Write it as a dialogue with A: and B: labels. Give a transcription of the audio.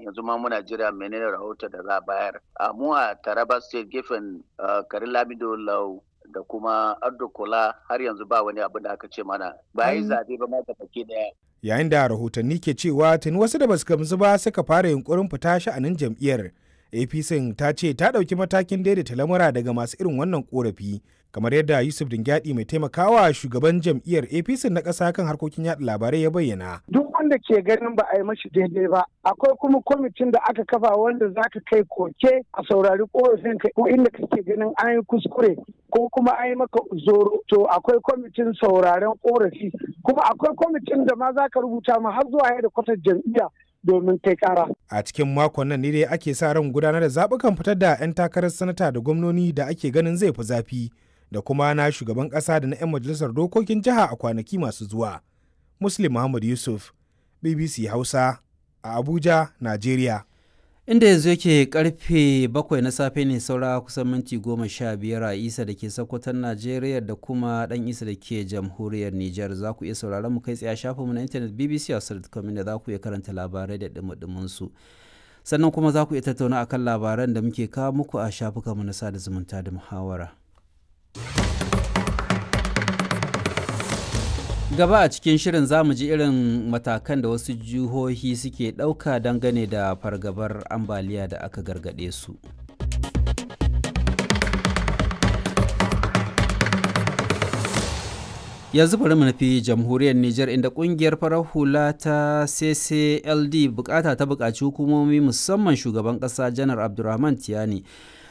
A: yanzu ma muna jira menene rahoton da za a bayar a mu a taraba state gefen karin lamido lau da kuma ardo kola har yanzu ba wani abu da aka ce mana ba yi zabe ba ma da baki daya
B: yayin da rahotanni ke cewa tuni wasu da basu gamsu ba suka fara yunkurin fita sha'anin jam'iyyar apc ta ce ta ɗauki matakin daidaita lamura daga masu irin wannan korafi kamar yadda yusuf dingyadi mai taimakawa shugaban jam'iyyar apc na ƙasa kan harkokin yaɗa labarai ya bayyana
C: duk wanda ke ganin ba a yi mashi daidai ba akwai kuma kwamitin da aka kafa wanda za ka kai koke a saurari korafin ka ko inda kake ganin an yi kuskure ko kuma an yi maka zoro to akwai kwamitin sauraren korafi kuma akwai kwamitin da ma za ka rubuta ma har zuwa da kwatar jam'iyya domin kai kara.
B: A cikin makon nan ne dai ake sa ran gudanar da zaɓukan fitar da 'yan takarar sanata da gwamnoni da ake ganin zai fi zafi da kuma na shugaban ƙasa da na 'yan majalisar dokokin jiha a kwanaki masu zuwa. Muslim Muhammad Yusuf, BBC Hausa, a Abuja, Najeriya.
D: inda yanzu yake karfe bakwai na safe ne saura kusan minti goma sha biyar a isa da ke sakwatan najeriya da kuma dan isa da ke jamhuriyar niger za ku iya sauraron mu kai tsaye a shafinmu na intanet bbc hausa.com da za ku iya karanta labarai da dumudumin su sannan kuma za ku iya tattauna akan labaran da muke kawo muku a shafukanmu na sada zumunta da muhawara gaba a cikin shirin zamu ji irin matakan da wasu jihohi suke ɗauka dangane da fargabar ambaliya da aka gargaɗe su yanzu bari mu nufi jamhuriyar Nijar inda kungiyar farar hula ta CCLD bukata ta bukaci hukumomi musamman shugaban kasa janar Abdulrahman Tiyani